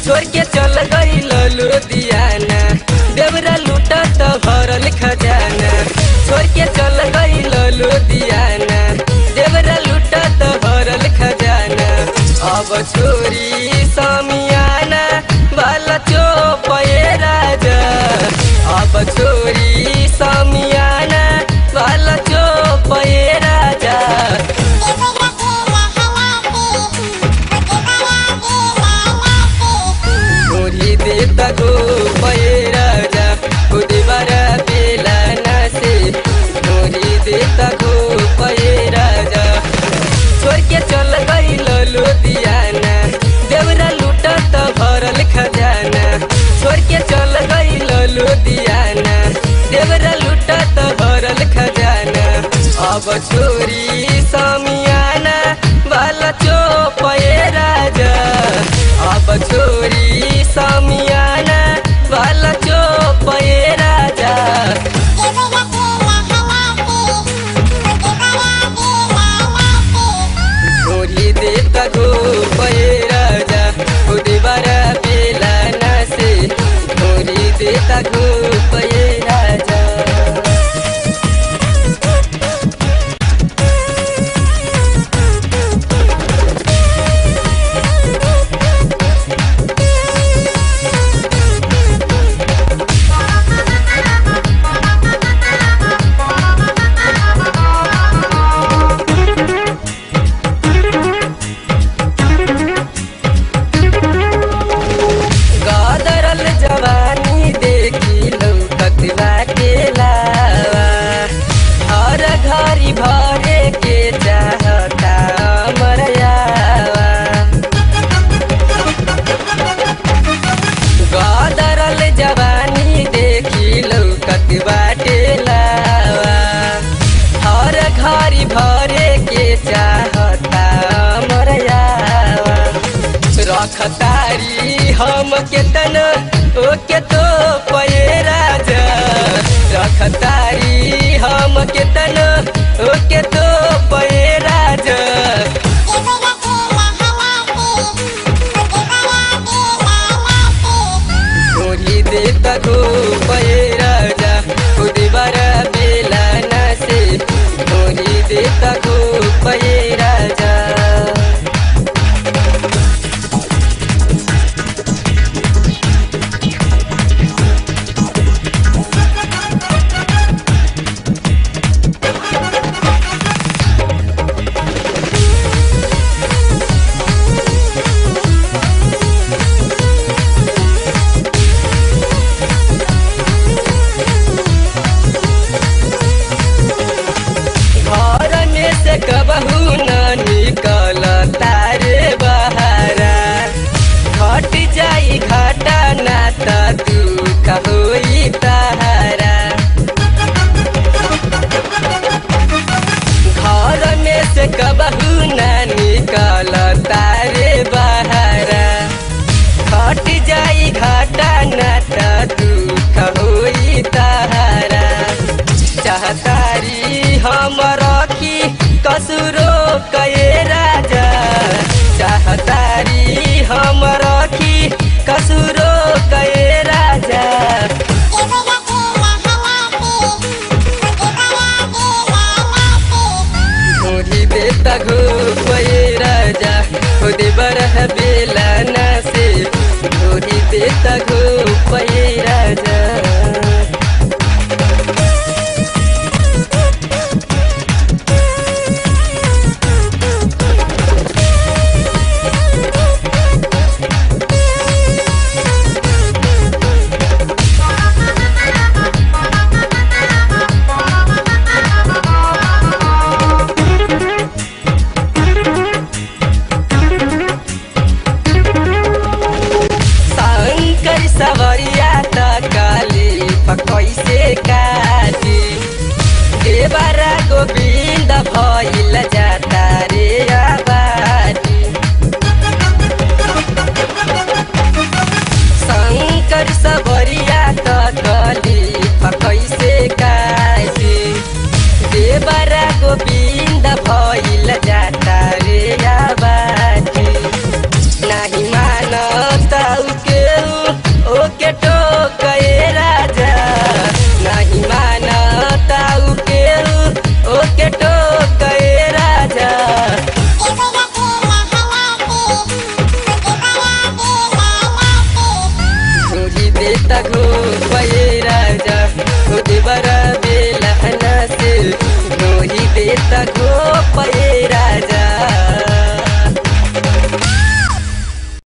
छोड़ के चल गई लुधियाना देवरा लूटा तो भरल खजाना छोड़ के चल गई लुधियाना देवरा लूटा तो भरल खजाना अब छोरी समियाना वाला चोपए राजा अब छोरी समियाना वाला चोपए राजा मुरी देता गो पये राजा खुद बरा बेला नसे मुरी देता गो पये राजा छोड़ के चल गई लुधियाना देवरा लूटा तो भरल खजाना छोड़ के चल गई लुधियाना देवरा लूटा तो भरल खजाना अब छोरी समियाना वाला चोपये राजा अब छोरी समियाना वाला चोपये राजा छोरी देता गो पये राजा खुद बरा बेला नसे छोरी देता गो पये राजा गादरल जवानी देखी लौकत बाटे लावा हर घरी भरे के चाहता मरयावा गादरल जवानी देखी लौकत बाटे लावा हर घरी भरे के चाहता मरयावा रखतारी हम केतन ओ के तो पये राजा रखतारी हम केतन ओ के तो पये राजा छोरी देता गो पये राजा खुद बरा बेला नसे छोरी देता गो पये राजा घर में से कबहू न निकल तारे बहारा घट जाई घाटा ना त दुख होई तारा घर में से कबहू न निकल तारे बहारा घट जाई घाटा ना त दुख होई तारा चाहतारी हम रखी कसुरो कये राजा चाहतारी हम रखी कसुरो कये राजा मुरी देता गो पये राजा खुद बरह बेला नसे मुरी देता